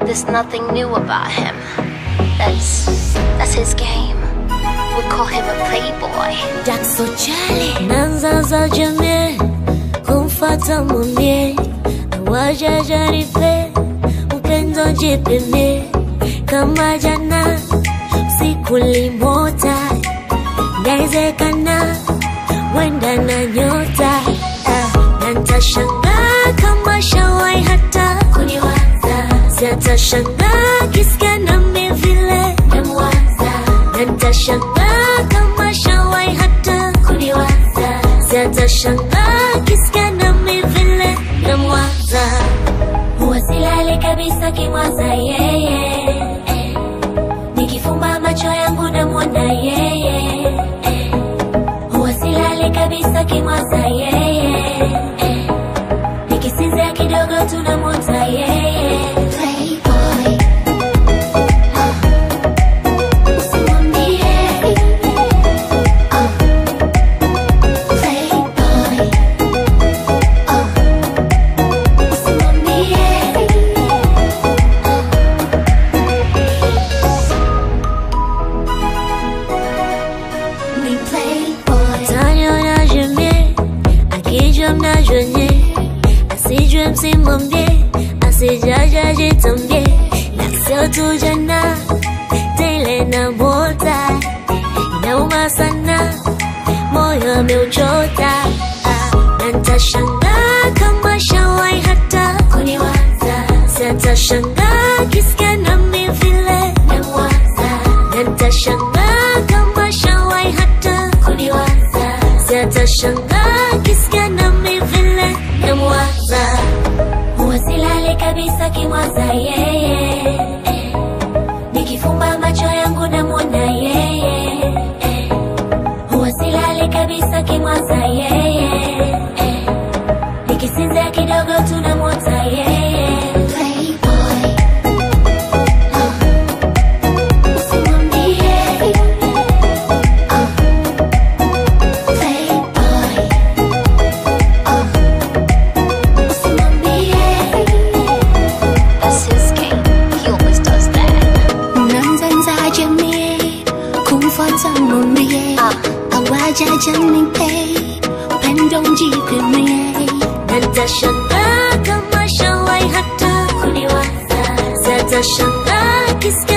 There's nothing new about him. That's that's his game. We call him a playboy. Jackso Charlie Nanza za jamii kumfata mwambie awaja jaripe upendo jipimie kama jana siku limota inawezekana wenda na nyota ah, na ntashangaa kama shawai hata kuniwaza siatashangaa kisikia nami vile namwaza na ntashangaa kama shawai hata kuniwaza siatashangaa kisikia nami vile namwaza huwa silali kabisa kimwaza yeye eh. nikifumba macho yangu namwona yeye eh. huwa silali kabisa kimwaza yeye eh. nikisinzia kidogo tunamwota yeye Playboy. Usimwambie. Ah. Playboy. Ah. Usimwambie. Ni playboy. Taniona jemie akijua mnajonye asijue msimwambie asijaja jitambie na sio tu jana tele na mota inauma sana moyo ameuchota ah, na ntashangaa kama shawai hata kuniwaza siatashangaa kisikia nami vile namwaza na ntashangaa kama shawai hata kuniwaza siatashangaa kisikia nami vile namwaza huwa silali kabisa kimwaza yeye eh. nikifumba macho yangu namwona yeye eh. huwa silali kabisa kimwaza yeye eh. nikisinzia kidogo tunamwota yeye Playboy. Ah. Usimwambie. Ah. Playboy. Ah. Usimwambie. That's his game. He always does that. Nanza jamii kumfuata mwambie Ah. awaja janipe upendo mjipimie na ntashangaa kama shawai hata kuniwaza siatashangaa kisikia